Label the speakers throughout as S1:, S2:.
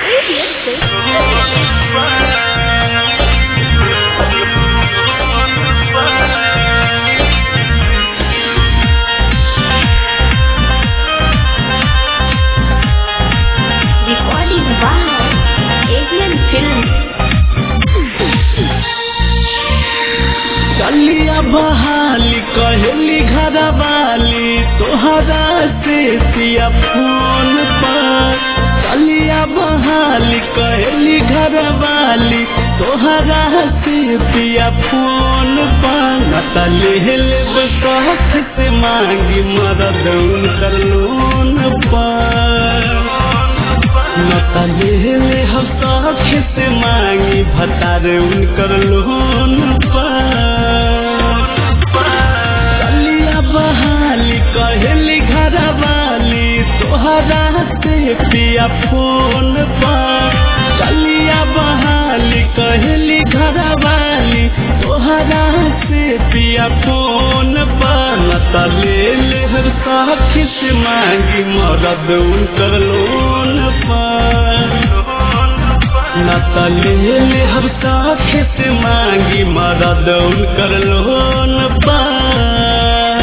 S1: Recording by Avian Films.
S2: कलिया बहाली कहली घर वाली तोहरा से सिया फोन पर कलिया बहाली कहली घर वाली तोहरा से पिया फोन पर नता ले लेब शौक से मांगी मरद उनकर लोन पर नता ले ले हम शौक से मांगी भतार उनकर लोन कलिया बहाली कहली घर वाली तोहरा से पिया फोन पर कलिया बहाली कहली घर वाली तोहरा से पिया फोन पर नता ले ले हर साखी से मांगी मरद उनकर लोन पर नता ले ले हर साखी से मांगी मरद उनकर लोन पर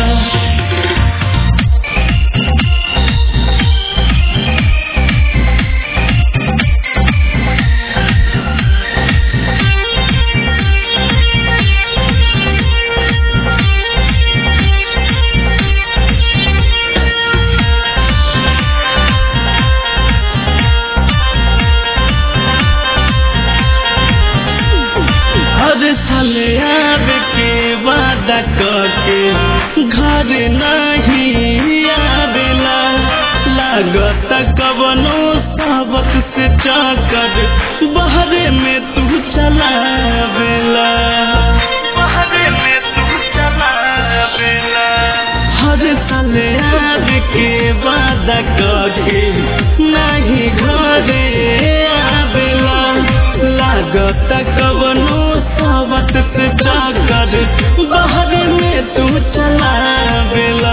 S2: हर साल आवे के वादा करके घर नहीं आवेला लागत कवनो सबक से चाकर बहरे में तू चलावेला बहरे में तू चलावेला हर साल आवे के वादा करके नहीं घरे आवेला लागत कवनो सावत से जाकर बाहर में तू चलावेला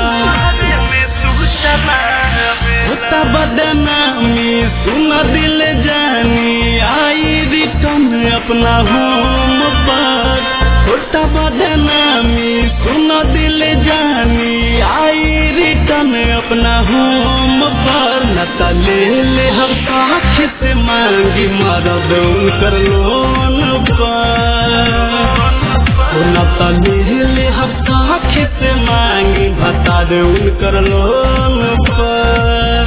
S2: होता बदनामी सुन दिल जानी आई रिटर्न अपना होम पर होता बदनामी सुन दिल जानी आई रिटर्न अपना होम पर नता ले ले हम साख से मांगी मरद उनकर लोन पर नता ले ले हम साख से मांगी बता दे उनकर लोन पर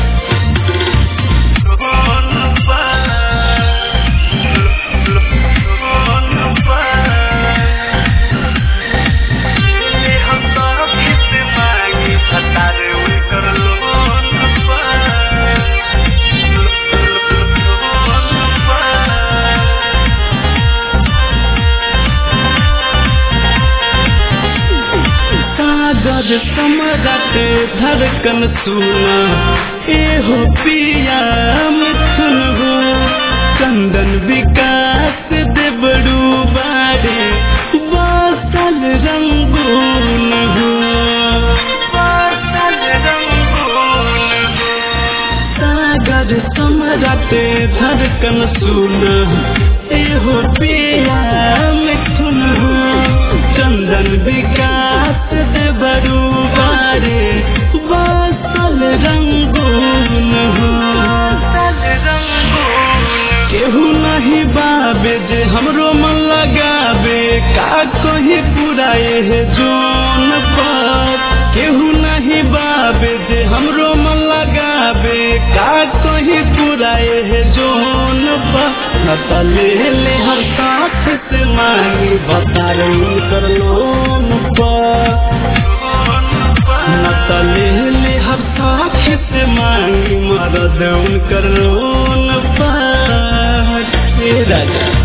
S2: कागज सम्राट धड़कन सुना एहो पिया मिथुन हो चंदन विकास देवड़ू बारे बासल रंगून हो सागर सम्राट धड़कन सुना एहो पिया मिथुन हो चंदन विकास देवरू बारे बासल रंगून हो केहू नहीं बाबे जे हमरो मन लगाबे का कही पुराए है जोन पर केहू नहीं बाबे जे हमरो मन लगाबे का कही पुराए है जोन पर नता ले ले हर साथ से मांगी बता कर लोन पर नता ले ले हर साथ से मांगी मरद उनकर लोन पर हे राजा